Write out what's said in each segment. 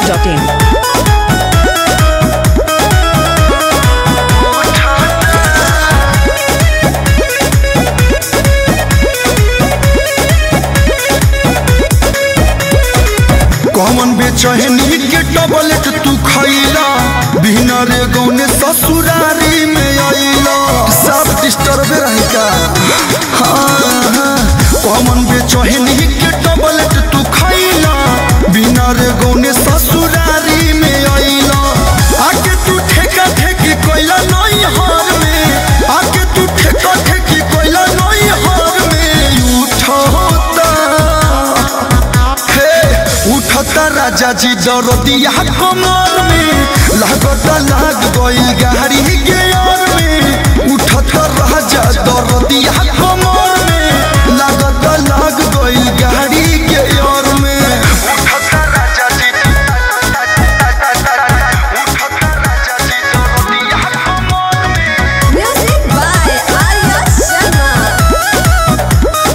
biharmasti.in कौन बेचहनी के tablet तू खैला बिना रे गौने ससुरारी में आइला सब डिस्टर्ब रही का हाँ, हाँ। कौन बेचहनी के टबलेट तू खैला बिना रे गौने ससुरारी में आइला आके तू ठेका ठेकी कोइला नई हार में आके तू ठेका ठेकी कोइला नई हार में उठता हे उठता राजा जी दरदिया कमर में लागता लाग गई गाड़ी के ओर में उठता राजा दरदिया कमर में लागता लाग गई गाड़ी के ओर में उठता राजा जी उठता राजा जी दरदिया कमर में Music by Arya Sharma.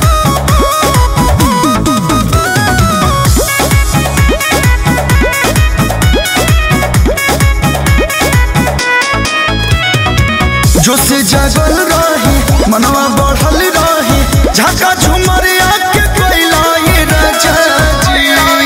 जो से जगल रही मनवा बढ़ल रही झका झुमरिया के कोइला ये राजा जी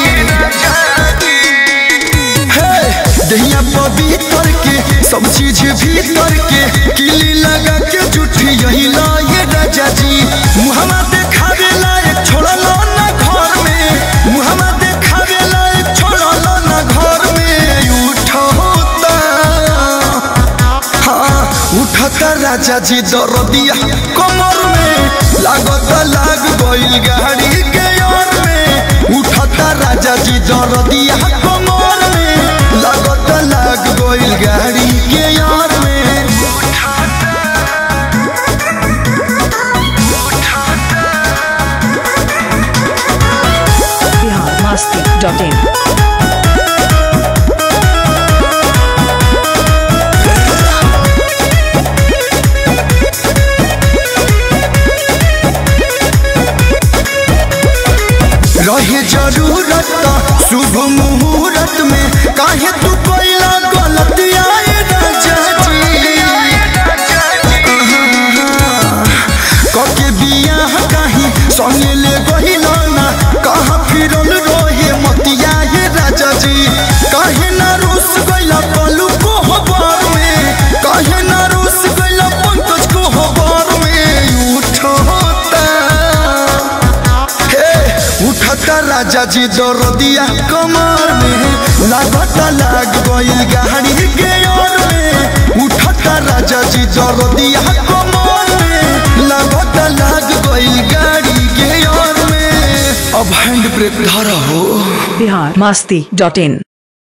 हे दहिया पवित्र के सब चीज भीतर के किली लगा के जुठी यही ला ये राजा जी मुहम्मा देखावे लायक छोड़ल ना घर में मुहम्मा देखावे लायक छोड़ल ना घर में उठता हाँ, उठता राजा जी दरदिया कमर में लागत लाग गइल गाड़ी के ओर में उठता राजा जी दरदिया कमर में लागत लाग गइल गाड़ी के ओर में biharmasti.in रहे जरूरत त शुभ मुहूर्त में काहे तू कोइला गलतिया ए राजा जी कके बियाह काहे संगे ले गहिल ना कहाँ फिरल रहे मतिया ये राजा जी काहे ना रूस गइला पलू को हबार में काहे ना रूस गइला पंकज को हबार में उठता हे उठता राजा जी दरदिया कमर में लागता लाग गइल गाड़ी के ओर में उठता राजा जी दरदिया कमर में लागता लाग गइल गाड़ी के ओर में अब हैंड ब्रेक धरा हो biharmasti.in